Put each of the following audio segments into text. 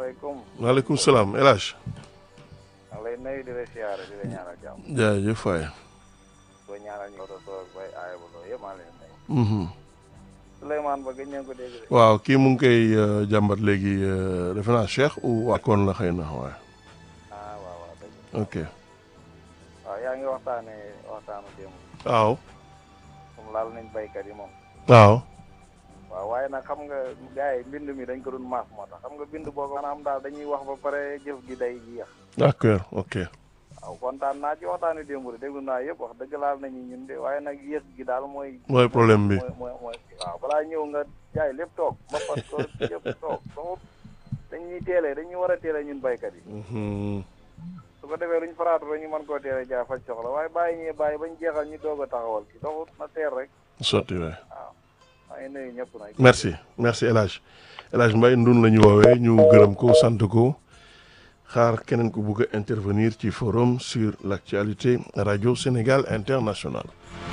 salaamaaleykum. maaleykum salaam El Hadj. maa ngi lay nuyu di la siyaare di la ñaanal jàmm. jaajëf waay. boo ñaanal ñu ko soog bay aaya ba loolu yëpp maa ngi lay nuyu. Souleymane ba gëj ngeen ko dégg de. waaw kii mu ngi koy euh, jàmbat léegi euh, defe naa Cheikh ou Akon la xëy na waaye. ah waaw waaw dëgg la. ok waaw yaa ngi waxtaanee waxtaanu démb. waaw. moom laal nañ baykat yi moom. waaw. waaw waaye nag xam nga gars yi mbind mi dañ ko doon maas moo tax xam nga bind boobu maanaam daal dañuy wax ba pare jëf gi day jeex. d'accord ok. waaw kontaan naa ci waxtaanu démb de déglu naa yëpp wax dëgg laal nañu ñun de waaye nag yéex gi daal mooy. mooy problème bi. mooy mooy mooy waaw balaa ñëw nga jaay lépp toog ba fas ko lépp toog donc dañuy teelee dañuy war a teelee ñun baykat yi. Mhm. su ko defee luñ faraatu rek ñu mën koo teelee jaay faj soxla waaye bàyyi ñee bàyyi bañ jeexal ñu doog a taxawal ki doxut na teer rek sotti waay. waaw maa ngi nuyu ñëpp nag. merci merci El Hadj El Hadj Mbaye ndun la ñu woowee ñu gërëm ko sant ko xaar keneen ku bugg a intervenir ci forum sur l'actualité radio Sénégal international.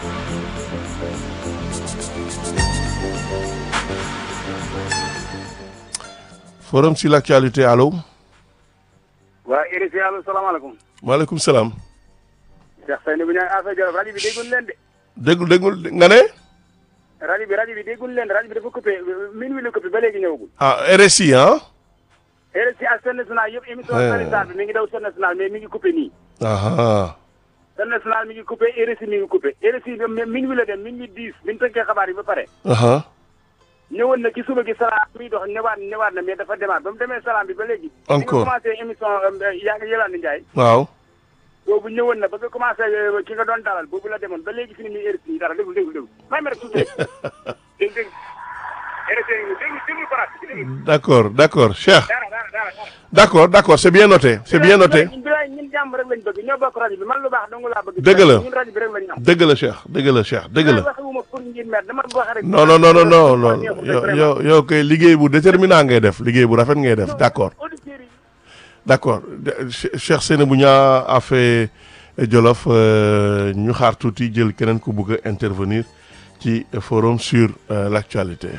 forum sur l'actualité allo. waa RFI allo salaamaaleykum. maaleykum salaam. Cheikh Seyni bu ñu naan affaire Jolof rajo bi déggul leen de. déglu déglu nga ne. rajo bi rajo bi déggul leen rajo bi dafa coupé min wi la coupé ba léegi ñëwagul. ah RSI ah. RFI ak Sen National yëpp émission Eh. sanitaire bi mi ngi daw Sen National mais mi ngi coupé nii. aha Sen National mi ngi coupé RFI mi ngi coupé RFI bi mi- min wi la dem min wi diis bi ñu tënkee xabaar yi ba pare. aha ñëwoon na ci suba gi salaam muy dox ñëwaat ñëwaat na mais dafa demaat ba mu demee salaam bi ba léegi. Encore. bi nga commencé émission yaa ngi Yolande Ndiaye. waaw. boobu ñëwoon na ba nga commencé euh, ki nga doon dalal boobu la demoon ba léegi fi ni muy RFI dara déglu déglu déglu may ma rek tuuti rek déglu déglu RFI déglu déglu Farat déglu d'accord d'accord Cheikh. dara dara dara dara d'accord d'accord c'est bien noté c'est bien noté. ñun bilaay ñun jàmm rek lañ bëgg ñoo bokk rajo bi man lu baax dong laa bëgg Dëgg la. ñun rajo bi rek lañ am dëgg la Cheikh dëgg la Cheikh dëgg la. waxuma pour ngir mer dama wax rek non non non non non non yow yow yow kay liggéey bu déterminant ngay def liggéey bu rafet ngay def d'accord auditeurs yi d'accord De- Che- Cheikh Seynabou Niang a fait Jolof euh, ñu xaar tuuti jël keneen ku bëgg a intervenir ci forum sur euh, l'actualité.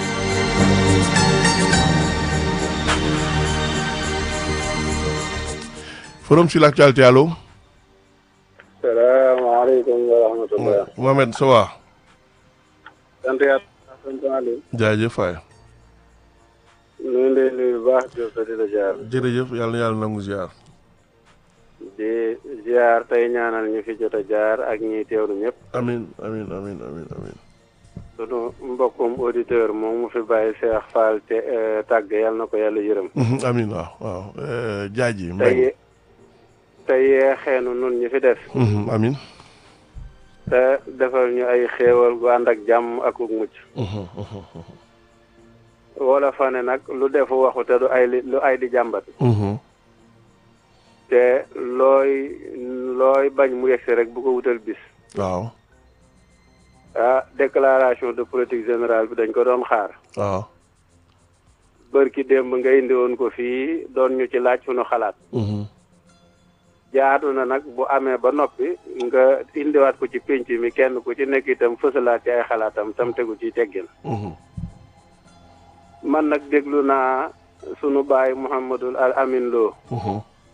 forum sur l'actualité allo. salaamaaleykum wa rahmatullah Mohamed ça va. sant yàlla sant Aliou jaajëf waay. ñu ngi lay nuyu bu baax di la di la jaar jërëjëf yàlla na yàlla nangu ziar. di ziar tey ñaanal ñu fi jot a jaar ak ñiy teewlu ñëpp amin amin amin amin amin sunu mbokkum auditeur moom mu fi bàyyi Cheikh Fall te tàgg yàlla na ko yàlla yërëm Mhm, amin waaw waaw euh, jaaji tey mbay tey yeexeenu nun ñi fi des Mhm, amin te defal ñu ay xéewal gu ànd ak jàmm ak uk mucc Mhm, mhm, mhm. wala fa ne nag lu defu waxu te du ay li lu ay di jàmbat Mhm, te looy looy bañ mu yegsi rek bu ko wutal bis waaw ah déclaration de politique générale bi dañ ko doon xaar waaw bërki démb nga indi woon ko fii doon ñu ci laaj sunu xalaat Mhm, jaadu na nag bu amee ba noppi nga indiwaat ko ci pénc mi kenn ku ci nekk itam fësalaat ci ay xalaatam tam tegu ci teggin mhm, man nag déglu naa sunu baay Mouhamadul Al Amin Lo mhm,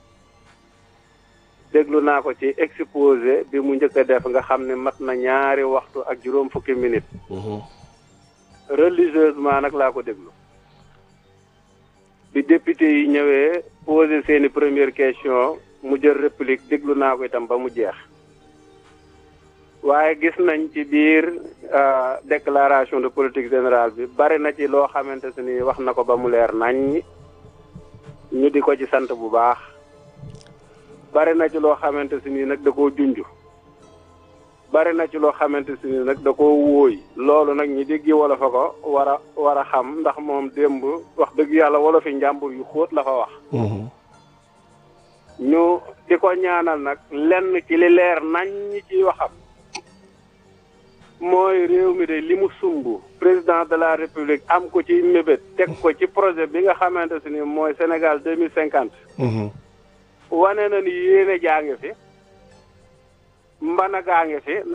déglu naa ko ci exposé bi mu njëkk a def nga xam ne mat na ñaari waxtu ak juróom fukki minutes mhm. religieusement nag laa ko déglu bi député yi ñëwee posé seeni première question mu jël réplique déglu naa ko itam ba mu jeex waaye gis nañ ci biir euh, déclaration de politique générale bi bari na ci loo xamante se ni wax na ko ba mu leer nañ ñu di ko ci sant bu baax bari na ci loo xamante se ni nag da koo junj bari na ci loo xamante si ni nag da koo wóoy loolu nag ñi déggi wala fa ko war a war a xam ndax moom démb wax dëgg yàlla wala fi njàmbur yu xóot la fa wax Mhm, ñu di ko ñaanal nag lenn ci li leer nañ ñi ciy waxam mooy réew mi de li mu sumb président de la république am ko ci mébét teg ko ci projet bi nga xamante si ni mooy Sénégal deux mille cinquante mhm. wane na ni yéene jaa ngi fi mbana gaa ngi fi